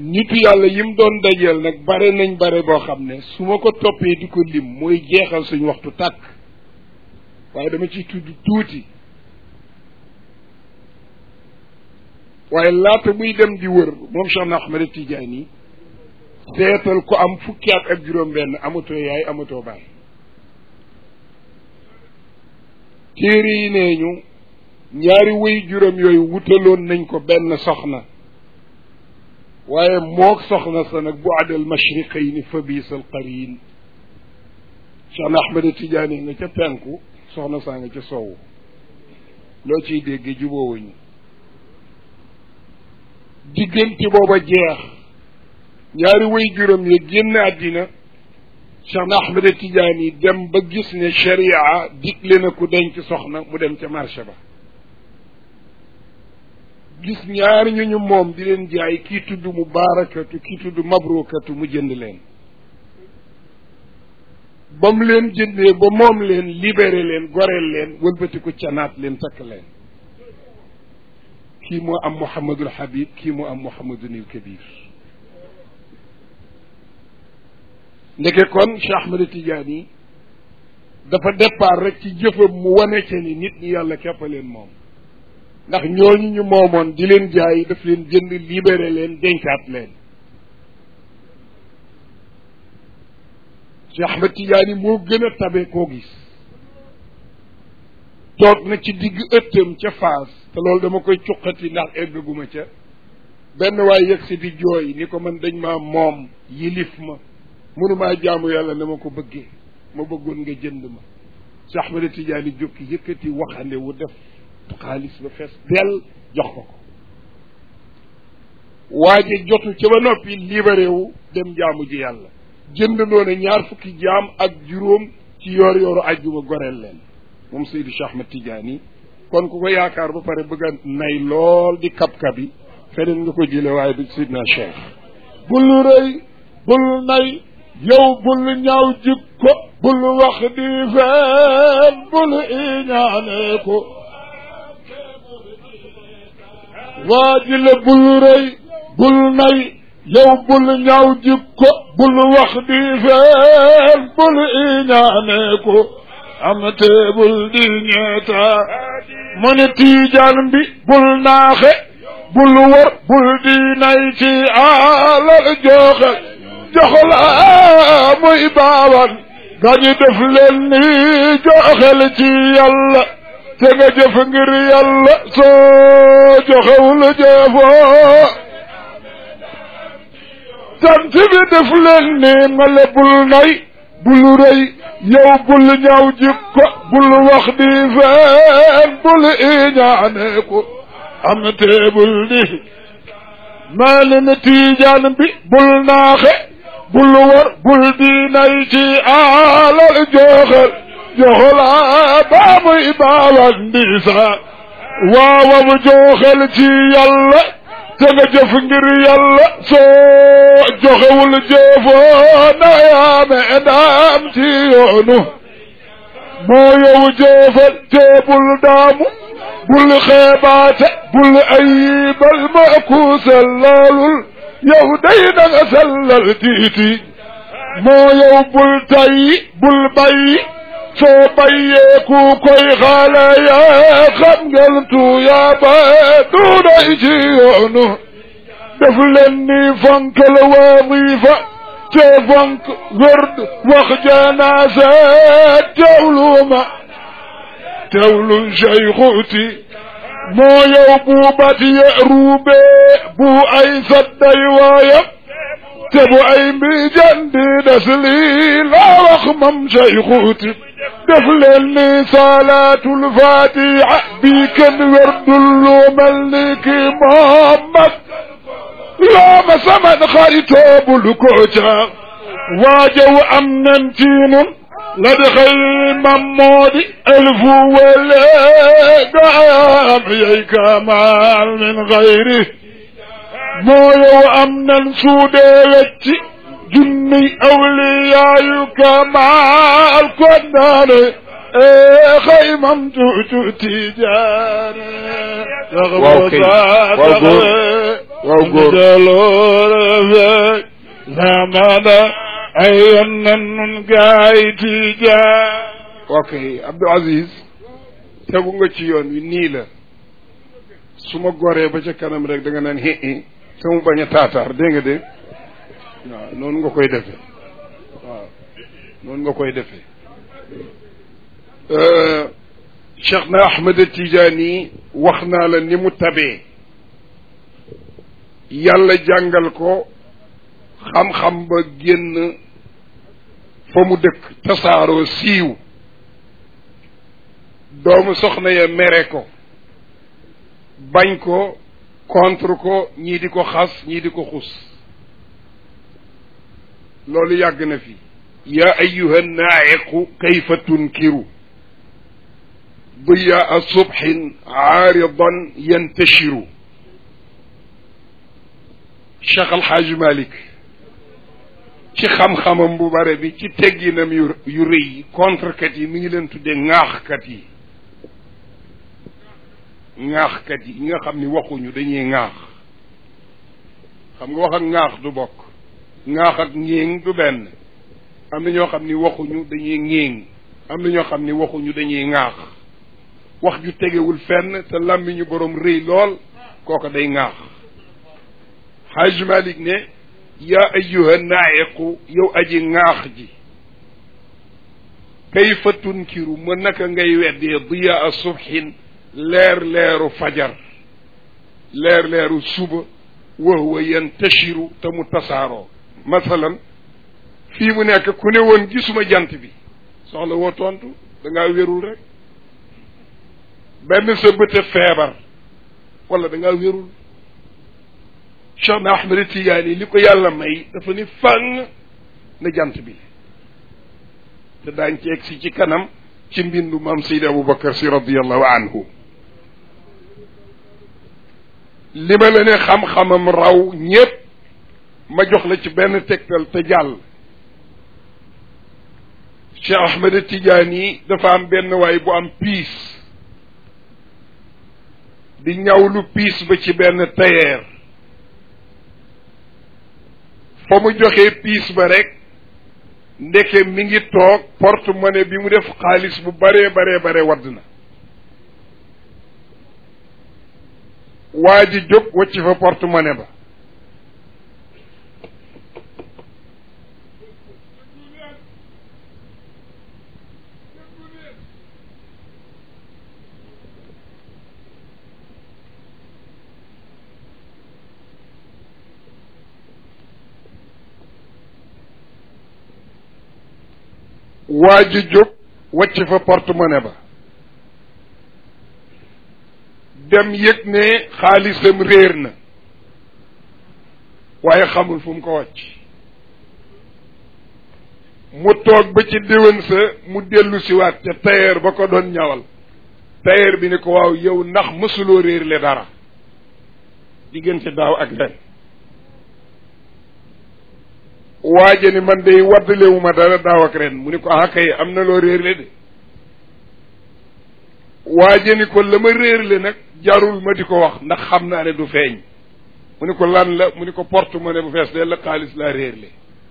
nitu yàlla yi mu doon dajeel nag bare nañ bare boo xam ne su ma ko toppee di ko lim mooy jeexal suñ waxtu tàkk waaye dama ciy tudd tuuti waaye laata muy dem di wër moom Cheikh na Ahmed Tidiane yi seetal ko am fukki at ak juróom benn amatoo yaay amatoo baay téere yi nee ñu ñaari wéy juróom yooyu wutaloon nañ ko benn soxna waaye moog soxna sa nag bu adal mashriqayni fa biisal qarin Cheikh na Ahmed Tidiane nga ca penku soxna saa nga ca soowu loo ciy dégg juboowuñu diggante booba jeex ñaari way juróom ya génn àddina Cheikh na Ahmed Tidiane yi dem ba gis ne sharia digle na ku denc soxna mu dem ca marché ba gis ñaari ñu ñu moom di leen jaay kii tudd mu baarakatu kii tudd mabrukatu mu jënd leen ba mu leen jëndee ba moom leen libéré leen goreel leen wëlbati ko canaat leen takk leen kii moo am Mouhamadul Habib kii moo am Mouhamadunil Kabir ndeke kon Cheikh Ahmed Tidiane yi dafa départ rek ci jëfam mu wane ca ni nit ñi yàlla képp leen moom ndax ñooñu ñu moomoon di leen jaay daf leen jënd libéré leen dencaat leen Cheikh Ahmed Tidiane moo gën a tabe koo gis toog na ci digg ëttam ca faas te loolu dama koy cuqati ndax eggaguma ca benn waay yegg si di jooy ni ko man dañ maa moom yilif ma mënumaa jaamu yàlla na ma ko bëggee ma bëggoon nga jënd ma Cheikh Ahmed Tidiane jókki yëkkati waxande wu def xaalis ba fees dell jox ko ko waaje jotu ca ba noppi libéré wu dem jaamu ji yàlla jënd noonu ñaar fukki jaam ak juróom ci yoor yooru ajjuma goreel leen moom Seydi Cheikh Ahmed Tidiane kon ku ko yaakaar ba pare bëgg a nay lool di kab-kab yi feneen nga ko jële waaye du Sidna Cheikh bul rëy bul nay yow bul ñaaw jikko bul wax di fen bul iñaane ko waa ji la bul rëy bul nay yow bul ñaaw jikko bul wax di fen bul iñaane ko am te bul di ñeeta mu ne tiijaan bi bul naaxe bul wër bul di nay ci alal joxe joxla muy baawan gañu def leen ni joxel ci yàlla te nga jëf ngir yàlla soo joxewul jëfoo sant bi def leen ni nga le bul nay bul rëy yow bul ñaaw jikko bul wax di fen bul iñaane ko am teebul di maalin tiijaan bi bul naaxe bul war bul di nay ci alal joxal joxala baamuy baawan ndiisa waawam joxal ci yàlla te nga jëf ngir yàlla soo joxewul jëfoo na yaame daam ci yoonu moo yow jëfal te bul daamu bul xeebaate bul ayibal ma ku sellalul yow day na nga sellal tiiti moo yow bul tayyi bul bayyi soo bayyee ku koy xaale yaa xam ngel tuyaa ba duuday ci yoonu def leen ni fonkal wadifa te fonk wërd wax janaasa teewluma teewlu seyxuuti moo yow buubat ye ruubee bu ay sadday waayam te bu ay mbijan di des lii laa wax mam seyxuuti def leen ni salaatul fatiha bii kenn werdul lu mel ni ki Muhammad loo ma saman xaritoo bul ko ca waajow am nan ci nun la di xëy mam moo di elfu wele gaam yey kamaal min xayri moo yow am nan suudee wecci junni awliyaayu kamaal kon naane ee xëy mam tuutu tijaane waaw kay waaw góor waaw góor jaloore feeñ zamana ay yonnan nun gaay tijaan ok Abdou Aziz tegu nga ci yoon wi nii la su ma goree ba ca kanam rek da nga naan hi hi te mu bañ a taataar dégg nga de waaw noonu nga koy defee waaw noonu nga koy defee Cheikh na Ahmed Tidiane wax naa la ni mu tabee yàlla jàngal ko xam-xam ba génn fa mu dëkk tasaaroo siiw doomu soxna ya mere ko bañ ko contre ko ñii di ko xas ñii di ko xus loolu yàgg na fi yaa ayuha naayiqu kayfa tunkiru diyaa subhin aaridan yantashiru Cheikh Alxaaji Malik ci xam-xamam bu bare bi ci tegginam yu yu rëy yi contrekat yi mi ngi leen tuddee ŋaaxkat yi ŋaaxkat yi ñi nga xam ni waxuñu dañuy ŋaax xam nga wax ak ŋaax du bokk ŋaax ak ngéeng du benn am na ñoo xam ni waxuñu dañuy ngéeng am na ñoo xam ni waxuñu dañuy ŋaax wax ju tegewul fenn te làmmiñu boroom rëy lool kooko day ŋaax Haj Malik ne yaa ayyuha naayiqu yow aji ŋaax ji kayfa tunkiru ma naka ngay weddee diyaa subhin leer leeru fajar leer leeru suba wa huwa yantashiru te mu tasaaroo masalan fii mu nekk ku ne woon gisuma jant bi soxla woo tontu da ngaa wérul rek benn sa bëte feebar wala da ngaa wérul Cheikh na Ahmed Tidiane li ko yàlla may dafa ni fàng na jant bi te daañ ci egg si ci kanam ci mbindu maam Seydi Aboubacar si radiallahu anhu li ma la ne xam-xamam raw ñépp ma jox la ci benn tegtal te jàll Cheikh Ahmed Tidiane dafa am benn waay bu am piis di ñawlu piis ba ci benn tailleur fa mu joxee piis ba rek ndeke mi ngi toog porte-monnaie bi mu def xaalis bu baree baree bare wadd na waa ji jóg wacc fa porte-monnaie ba waa ji jóg wacc fa porte-monnaie ba dem yëg ne xaalisam réer na waaye xamul fu mu ko wàcc mu toog ba ci déwén sa mu dellu siwaat ca tailleur ba ko doon ñawal tailleur bi ne ko waaw yow ndax mësuloo réer le dara diggante daaw ak ren waaje ni man day waddalewuma dara daaw ak ren mu ni ko ah kay am na loo réerle de waaje ni ko la ma réerle nag jarul ma di ko wax ndax xam naa ne du feeñ mu ni ko lan la mu ni ko porte-monnaie bu fees de la xaalis laa réerle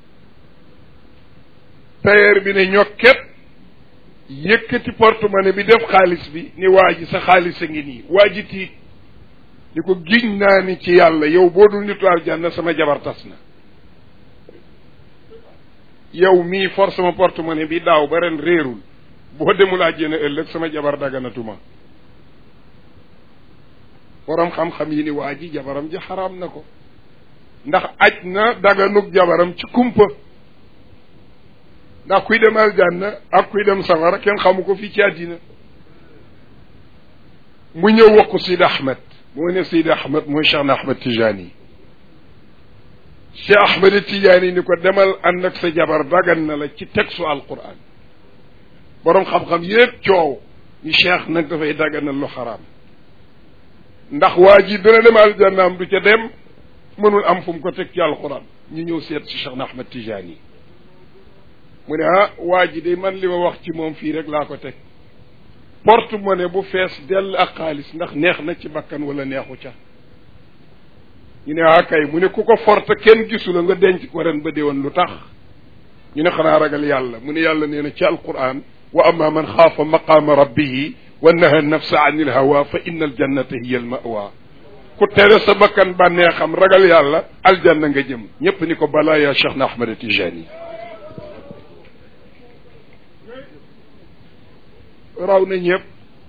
tailleur bi ne ñokket yëkkati porte-monnaie bi def xaalis bi ni waa ji sa xaalis a ngi nii waa ji tiit ni ko giñ naa ni ci yàlla yow boo dul nitu aljanna sama jabar tas na yow mii for sama porte-monnaie bi daaw ba ren réerul boo demul àjjana ëllëg sama jabar daganatuma borom xam-xam yi ni waa ji jabaram ji xaraam na ko ndax aj na daganug jabaram ci kumpa ndax kuy dem aljanna ak kuy dem safara kenn xamu ko fii ci àddina mu ñëw wax ko Sidi Ahmed moo ne Sidi Ahmed mooy Cheikh na Ahmed Tijani Cheikh Ahmed Tijani ni ko demal ànd ak sa jabar dagan na la ci textu alquran boroom xam-xam yépp coow ni cheikh nag dafay daganal lu xaraam ndax waa ji dina dem aljannaam du ca dem mënul am fu mu ko teg ci alquran ñu ñëw seet si Cheikh na Ahmed Tijani mu ne ah waa ji de man li ma wax ci moom fii rek laa ko teg porte-monnaie bu fees dell ak xaalis ndax neex na ci bakkan wala neexu ca ñu ne ah kay mu ne ku ko forte kenn gisu la nga denc ko ren ba déwoon lu tax ñu ne xanaa ragal yàlla mu ne yàlla nee na ci alquran wa amma man xaafa maqaama rabbihi wa naha nafsa an il hawa fa inna al jannata hiya al mawa ku tere sa bakkan bànnee xam ragal yàlla aljanna nga jëm ñépp ni ko balaa yaa cheikh na ahmad tijani raw na ñëpp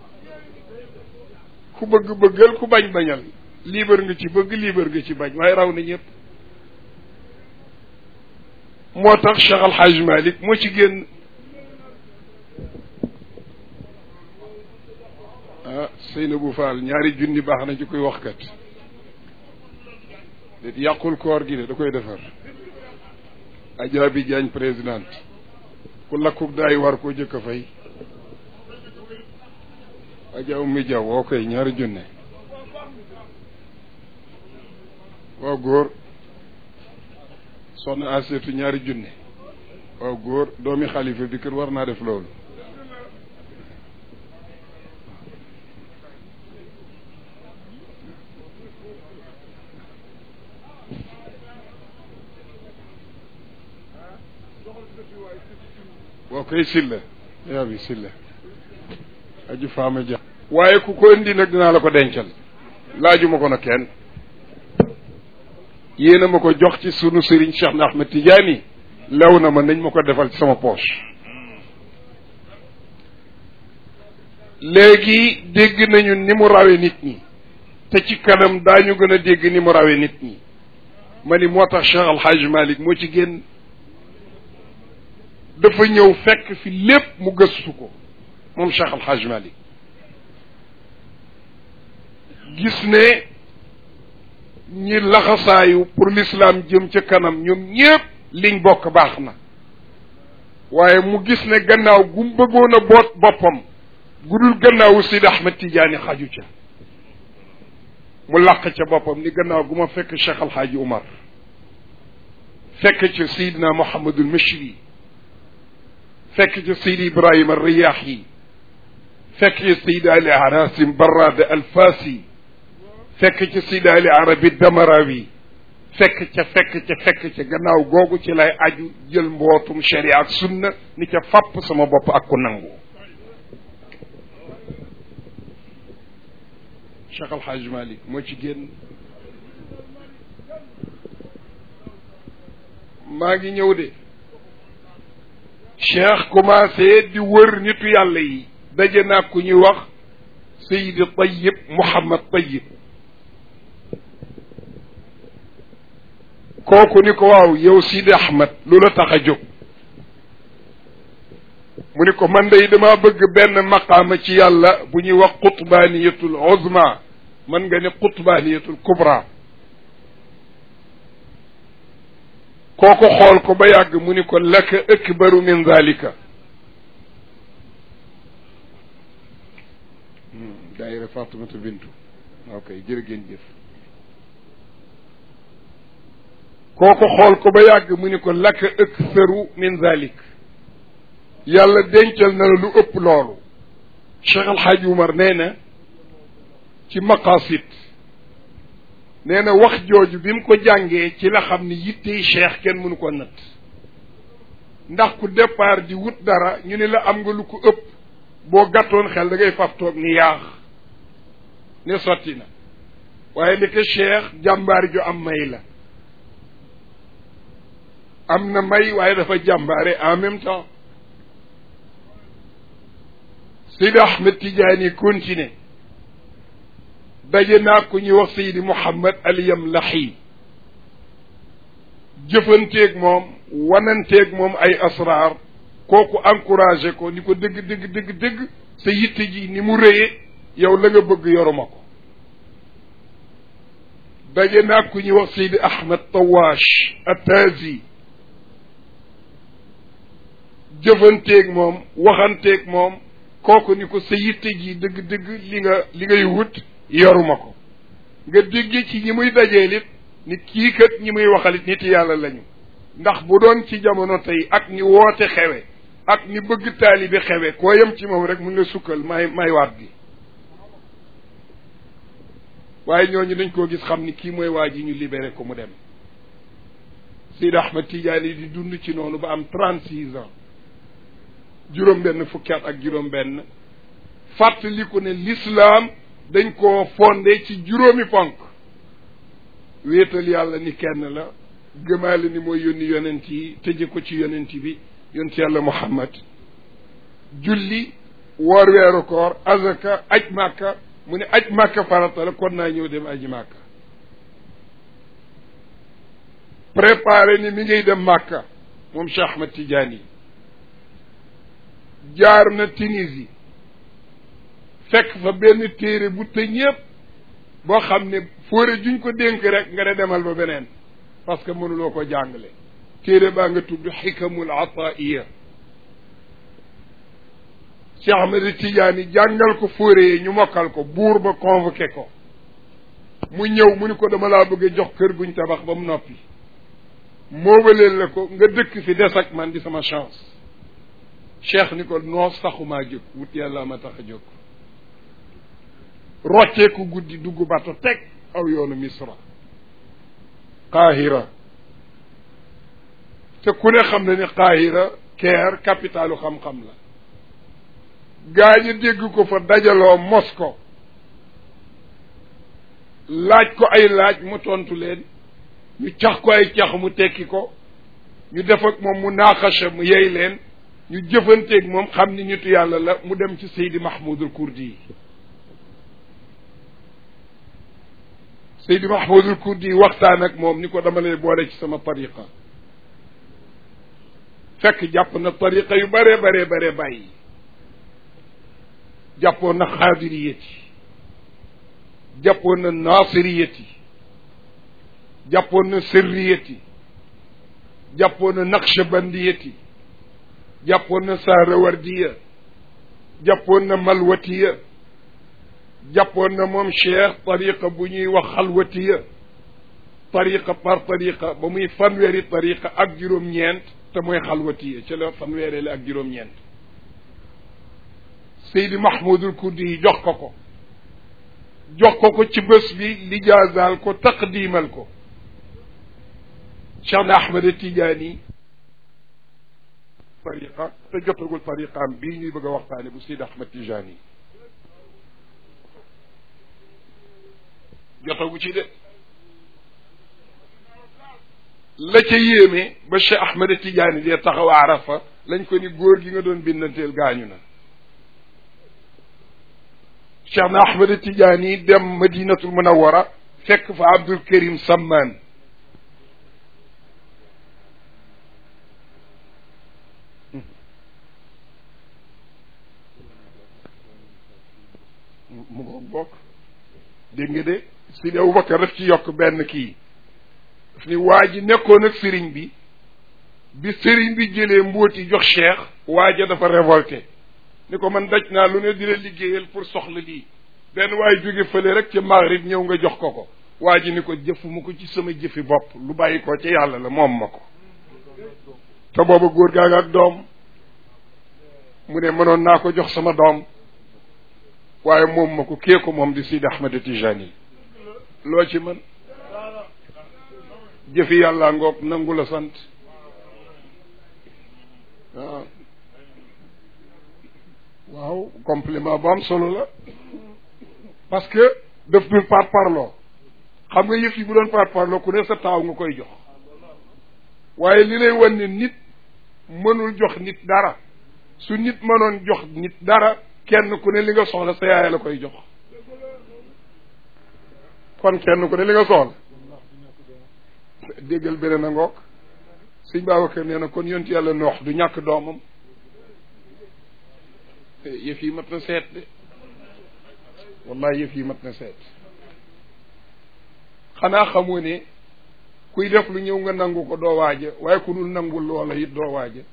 ku bëgg bëggal ku bañ bañal liibar nga ci bëgg liibar nga ci bañ waaye raw na ñëpp moo tax Cheikh Al Hadj Malick moo ci génn ah Seynabou Fall ñaari junni baax na ci koy waxkat det yàqul koor gi de da koy defar Adja bi Diagne présidente ku lakkuk daay war koo jëkk a fay Adja Oumy Diaw woo koy ñaari junne waaw góor soxna aseetu ñaari junne waaw góor doomi xalifa bi kër war naa def loolu waaw koy silla yaa bi silla aju faama ja waaye ku ko indi nag dinaa la ko dencal laajuma ko nag kenn yéena ma ko jox ci sunu sëriñ Cheikh na Ahmed Tidiane lew na ma nañ ma ko defal ci sama poche léegi dégg nañu ni mu rawe nit ñi te ci kanam daañu gën a dégg ni mu rawe nit ñi ma ni moo tax Cheikh Al Hadj Malick moo ci génn dafa ñëw fekk fi lépp mu gëstu ko moom Cheikh Al Hadj Malick gis ne ñi laxasaayu pour l'islam jëm ca kanam ñoom ñépp liñ bokk baax na waaye mu gis ne gannaaw gu mu bëggoon a boot boppam gudul gannaawu Sidi Ahmed Tidiane xaju ca mu làq ca boppam ni gannaaw gu ma fekk Cheikh Alhaaji Umar fekk ca Seydina Mouhamadul Machri fekk ca Seydi Ibrahima Riyaahi fekk ca Seydi Ali Harasim Barrada Alfasi fekk ca Seydi Ali Arabi Damarawi fekk ca fekk ca fekk ca gannaaw googu ci lay aju jël mbootum sharia ak sunna ni ca fàpp sama bopp ak ku nangu Cheikh Al Hadj Malick moo ci génn maa ngi ñëw de Cheikh commencé di wër nitu yàlla yi daje naa ku ñuy wax Seydi Tayyib Mouhamad Tayyib kooku ni ko waaw yow Sidi Ahmed lu la tax a jóg mu ni ko man day dama bëgg benn maqaama ci yàlla bu ñuy wax qutbaaniyatul uzma man nga ne qutbaaniyatul kubra kooku xool ko ba yàgg mu ni ko laka akbaru min zalika daayira Fatimatu Bintu ok jërë ngeen jëf kooku xool ko ba yàgg mu ni ko laka aktharu min zalik yàlla dencal na la lu ëpp loolu Cheikh Al Hadj Umar nee na ci maqasid nee na wax jooju bi mu ko jàngee ci la xam ni yittey cheikh kenn mënu ko natt ndax ku départ di wut dara ñu ne la am nga lu ko ëpp boo gàttoon xel da ngay faf toog ni yaax ne sotti na waaye li ko cheikh jàmbaar ju am may la am na may waaye dafa jàmbaare en même temps Seydi Ahmed Tidiane continué daje naa ku ñuy wax Seydi Mouhammad Al Yamlahi jëfanteeg moom wananteeg moom ay asraar kooku encouragé ko ni ko dëgg dëgg dëgg dëgg sa yitte ji ni mu rëyee yow la nga bëgg yoruma ko daje naa ku ñuy wax Seydi Ahmed Tawash Atazi jëfanteeg moom waxanteeg moom kooku ni ko sa yitte ji dëgg-dëgg li nga li ngay wut yoruma ko nga dégge ci ñi muy dajeel it ni kii kat ñi muy waxalit nit yàlla lañu ndax bu doon ci jamono tey ak ni woote xewe ak ni bëgg taalibi xewe koo yem ci moom rek mun la sukkal may may waat gi waaye ñooñu dañ koo gis xam ni kii mooy waa ji ñu libéré ko mu dem Seydi Ahmad Tidiane di dund ci noonu ba am trente six ans juróom benn fukki at ak juróom benn fàttaliku ne l'islam dañ koo fondé ci juróomi ponk wéetal yàlla ni kenn la gëmaale ni mooy yónni yonent yi tëje ko ci yonent bi yonent yàlla muhammad julli woor weeru koor azaka aj màkka mu ne aj màkka farata la kon naa ñëw dem aji màkka préparé ni mi ngay dem màkka moom Cheikh Ahmad Tidiane yi jaar na Tunisie fekk fa benn téere bu tëj ñëpp boo xam ne fóore juñ ko dénk rek nga ne demal ba beneen parce que mënuloo ko jàngale téere baa nga tudd xikamul ataiya Cheikh Ahmed Tidiane jàngal ko fóore yi ñu mokkal ko buur ba convoqué ko mu ñëw mu ni ko dama laa bëgg a jox kër guñ tabax ba mu noppi moobaleel la ko nga dëkk fi des ak man di sama chance cheikh ni ko noo saxumaa jóg wut yàlla ma tax a jóg rocceeku guddi dugg bato teg aw yoonu misra qaahira te ku ne xam ne ni qaahira keer capitalu xam-xam la gaa ñi dégg ko fa dajaloo mos ko laaj ko ay laaj mu tontu leen ñu cax ko ay cax mu tekki ko ñu def ak moom mu naaxasha mu yey leen ñu jëfanteeg moom xam ni nitu yàlla la mu dem ci Seydi Mahmoudul Kurdi yi Seydi Mahmoudul Kurdi yi waxtaan ak moom ni ko dama lay boole ci sama tariqa fekk jàpp na tariqa yu bare bare bare bàyyi jàppoon na xaadiriyati jàppoon na naasiriyati jàppoon na sirriyati jàppoon na naqshabandiyati jàppoon na sahrawardiya jàppoon na malwatiya jàppoon na moom cheikh tariqa bu ñuy wax xalwatiya tariqa par tariqa ba muy fanweeri tariqa ak juróom-ñeent te mooy xalwatiya ci la fanweeri la ak juróom-ñeent Seydi Mahmoudul Kurdi yi jox ko ko jox ko ko ci bés bi lijaazaal ko taqdiimal ko Cheikh na Ahmed Tidiane tariqa te jotagul tariqaam bii ñuy bëgg a waxtaane bu Seydi Ahmed Tidiane jotagu ci de la ca yéeme ba Cheikh Ahmed Tidiane dee taxaw Arafa lañ ko ni góor gi nga doon bindanteel gaañu na cheikh na ahmad tijaani dem madinatul munawara fekk fa abdul karim sammaan mu ngoog bokk dégg nga de sidi abubakar daf ci yokk benn kii daf ni waa ji nekkoon ak sëriñ bi bi sëriñ bi jëlee mbóoti jox cheikh waaja dafa révolté ni ko man daj naa lu ne di la liggéeyal pour soxla lii benn waaye jóge fële rek ci maghrib ñëw nga jox ko ko waa ji ni ko jëfuma ko ci sama jëfi bopp lu bàyyi ko ci yàlla la moom ma ko te booba góor gaa nga ak doom mu ne mënoon naa ko jox sama doom waaye moom ma ko kee ko moom di Sidi Ahmed Tijani loo ci mën jëfi yàlla ngoog nangu la sant waaw waaw compliment bu am solo la parce que daf dul par parloo xam nga yëf yi bu doon par parloo ku ne sa taaw nga koy jox waaye li lay wan ne nit mënul jox nit dara su nit mënoon jox nit dara kenn ku ne li nga soxla sa yaay la koy jox kon kenn ku ne li nga soxla déggal beneen a ngoog sëñ Babacar nee na kon yonent yàlla noox du ñàkk doomam yëf yi mat na seet de wallahi yëf yi mat na seet xanaa xamoo ne kuy def lu ñëw nga nangu ko doo waaja waaye ku dul nangul loola it doo waaja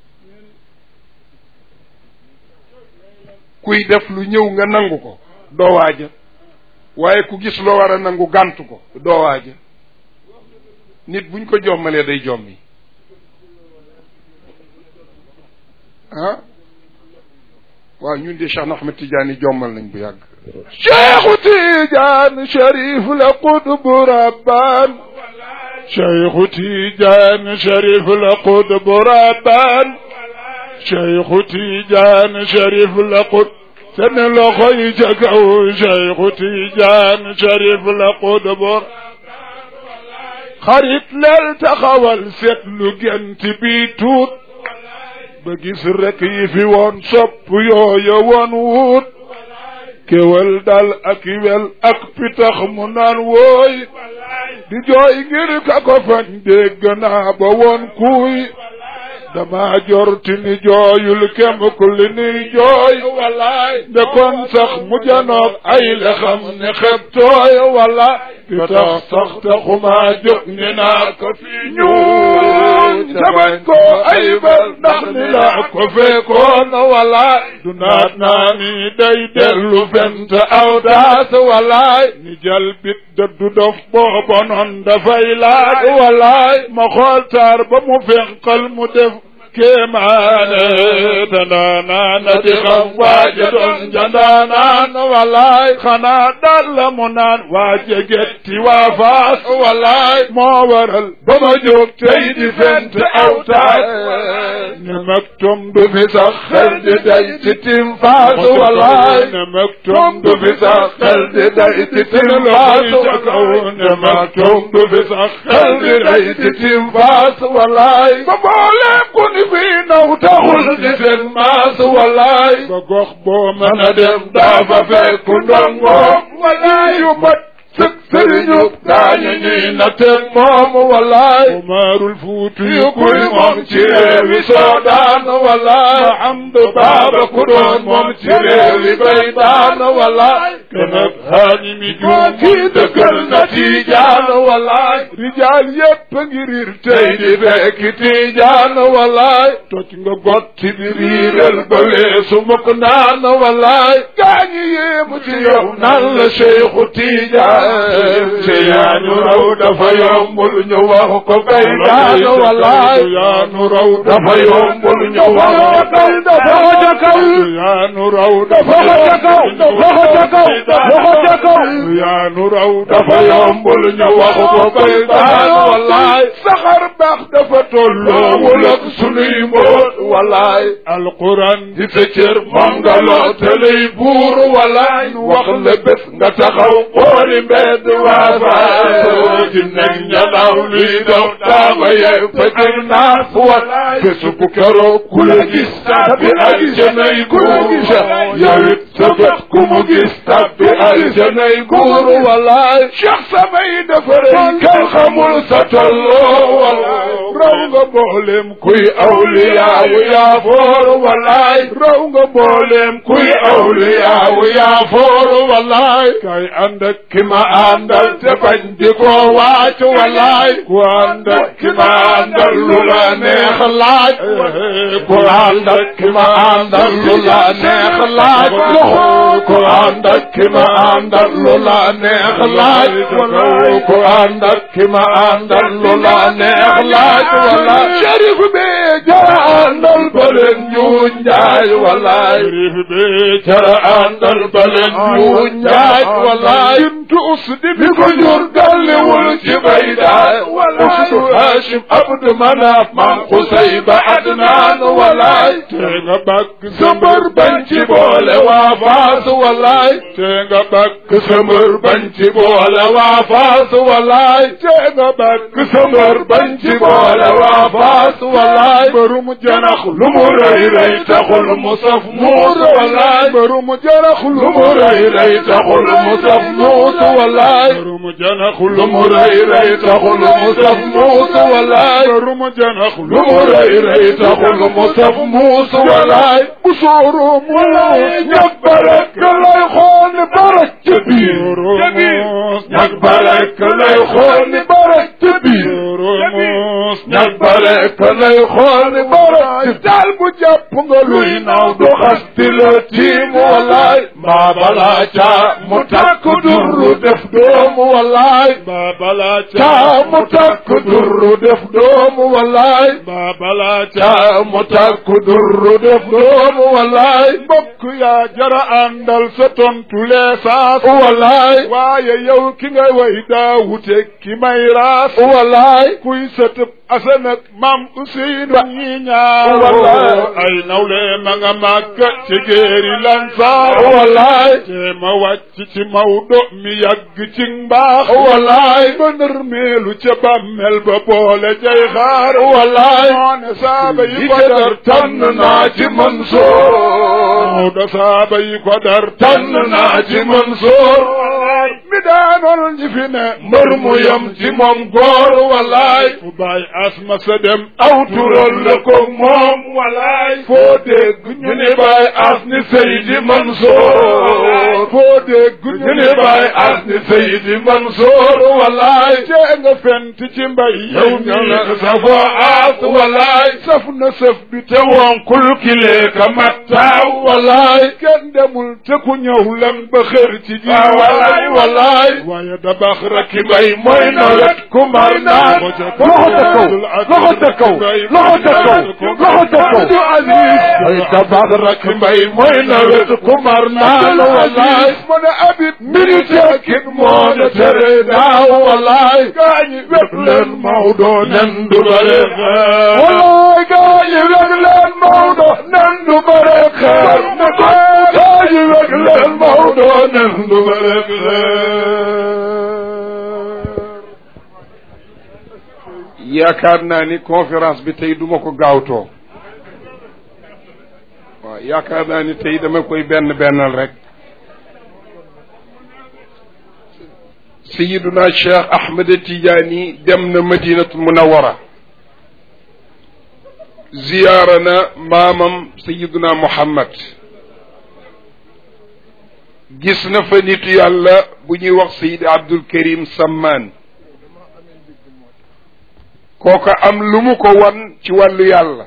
kuy def lu ñëw nga nangu ko doo waaja waaye ku gis loo war a nangu gàntu ko doo waaja nit buñ ko jommalee day jommi ah waaw ñun de Cheikh Ahmed Tidiane jommal nañ bu yàgg Cheikhu Tidiane Cherif la qutbu rabbaan Cheikhu Tidiane Cherif la qutbu rabbaan Cheikhu Tidiane Cherif la qut seen loxo yi ca kaw Cheikhu Tidiane Cherif la qutbu xarit leel taxawal seet lu gent bi tuut ba gis rek yi fi woon sopp yooya woon wut kéwal dal ak wel ak pitax mu naan wooy di jooy ngir ka ko fañ dégg naa ba woon kuuy dama jorti ni jooyul kem ku li ni jooy walaay nde kon sax mu janoog ay la xam ne xeb tooy wala di tax sax taxuma jóg ni naa ko fi ñuuñ tabañ ko ay bal ndax ni laa ko fekkoon walaay du naat naa ni day dellu fent aw daas walaay ni jal bit dëddu dof booba noon dafay laaj walaay ma xool taar ba mu fenqal mu def kéemaane dandaanaana di xam waaja doon jandaanaan walaay xanaa daal la mu naan waaja getti waa faas walaay moo waral ba ma jóg tey di fent aw taas ne mag tom du fi sax xel di day ci tim faas walaay ne mag tom du fi sax xel di day ci tim faas ne mag tom du fi sax xel di day ci tim faas walaay ba boolee ku ni fii naw taxul di seen maas walaay ba gox boo mën a dem daa fa fekk ndongoom walaay yu mat sëg sëriñu daañu ñuy natteen moom walaay umarul fuuti yu kuy moom ci réewi soodaan walaay mahamdu baaba ku doon moom ci réewi baydaan walaay kenab haani mi juum kii dëkkal na tiijaan walaay rijaal yépp ngi riir tey di fekki tiijaan walaay toj nga gotti bi riiral ba weesu mukk naan walaay gaañi yéemu ci yow nan la cheikhu tiijaan te yaanu raw dafa yombul ñu wax ko bay daan walaay yaanu raw dafa yombul ñu wax ko bay daan yaanu raw dafa yaanu raw dafa yombul ñu wax ko bay daan walaay saxar baax dafa tolloowul ak sunuy mbóot walaay alquran di sa cër moom nga loo te lay buur walaay wax la bés nga taxaw xooli mbedd waa faasoo ci nekk ñanaaw luy daw daaba yee fëjër naas walaay bésu bu keroog ku la gis tàbbi aljanay guur yow it sa bët ku mu gis tàbbi aljanay guur walaay cheikh samay dafa rëy kenn xamul sa tolloo walaay raw nga mboolem kuy awliyaawu yaa foor walaay raw nga mboolem kuy awliyaawu yaa foor walaay kay ànd ak ki ma àndal te bañ di ko wàcc walaay ku ànd ak ki ma àndal lu la neex laaj ku ànd ak ki ma àndal lu la neex laaj ku ànd ak ki ma àndal lu la neex laaj ku ànd ak ki ma àndal lu la neex laaj walaay sharif bi jara àndal ba leen ñuuñ njaay walaay sharif bi jara àndal ba leen ñuuñ njaay walaay bintu usdi bi ko jur galliwul ci baydaay usdu hashim abdu manaaf maam xusay ba adnaan walaay te nga bakk sa mbër bañ ci boole waa faas walaay te nga bakk sa mbër bañ ci boole waa faas walaay te nga bakk sa mbër bañ ci boole waa faas walaay mbërum janax lu mu rëy rëy taxul mu saf muus walaay mbërum janax lu mu rëy rëy taxul mu saf muus walaay mbërum janax lu mu rëy rëy taxul mu saf muus walaay mbërum janax lu mu rëy rëy taxul mu saf muus walaay bu sóoru muus ñag barek lay xool ni barek ca biir ñag barek lay xool ni barek ca biir ñag barek rekk lay xool borom ci daal bu jàpp nga luy naaw du xasti la tiim walaay mbaa balaa caa mu takk durru def doomu walaay mbaa balaa caa mu takk durru def doomu walaay mbaa balaa caa mu takk durru def doomu walaay mbokk yaa jara àndal sa tontu leesaas walaay waaye yow ki nga way daa wute ki may raas walaay kuy sëtëb asan ak maam Useynu ñi ñaar Wallaay. ay nawle ma nga màgg ci géeri lansaar walaay te ma wàcc ci Mawdo mi yàgg ci mbaax walaay ba nërmeelu ca bàmmel ba boole jay xaar walaay moone saaba yi ko yi dar dar tànn naa ci Mansoor Mawdo saaba yi ko dar tànn naa ci Mansoor mi daanoon ñi fi ne mbër mu yem ci moom góor walaay fu bàyyi asma sa dem aw tural la ko moom walaay foo dégg ñu ne baay as ni Seydi Mansoor foo dégg ñu ne baay as ni Seydi Mansoor walaay cee nga fent ci mbay yow ñu ne safoo as walaay saf na sëf bi te te wonkul kilee ka mattaaw walaay kenn demul te ku ñëw lan ba xër ci ji ah walaay walaay waaye dabax rek ki bay mooy nawet ku mar naan loxo ca kaw loxo ca kaw loxo ca kaw loxo ca kaw du aziz ay tabax rek mbay mooy nawet ku mar naan walaay mu ne abit mbiri tekkit moo ne tere daaw walaay gaañi wet leen Maodo nen du bare xeer walaay gaañi wet leen Maodo nen du bare xeer gaañi wet leen Maodo nen du bare xeer yaakaar naa ni conférence bi tey duma ko gaawtoo waaw yaakaar naa ni tey dama koy benn bennal rek sayiduna cheikh ahmed tijaani dem na madinatul munawara ziyaara na maamam sayiduna muhammad gis na fa nitu yàlla bu ñuy wax sayid abdul karim sammaan kooka am lu mu ko wan ci wàllu yàlla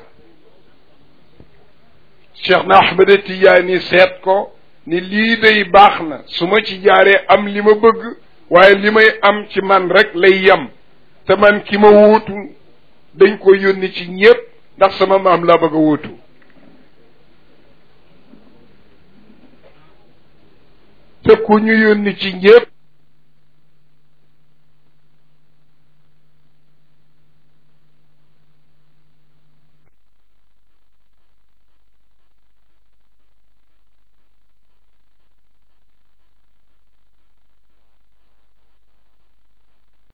cheikh na ahmed tijaani seet ko ni lii day baax na su ma ci jaaree am li ma bëgg waaye li may am ci man rek lay yem te man ki ma wuutu dañ ko yónni ci ñépp ndax sama maam laa bëgg a wuutu te ku ñu yónni ci ñépp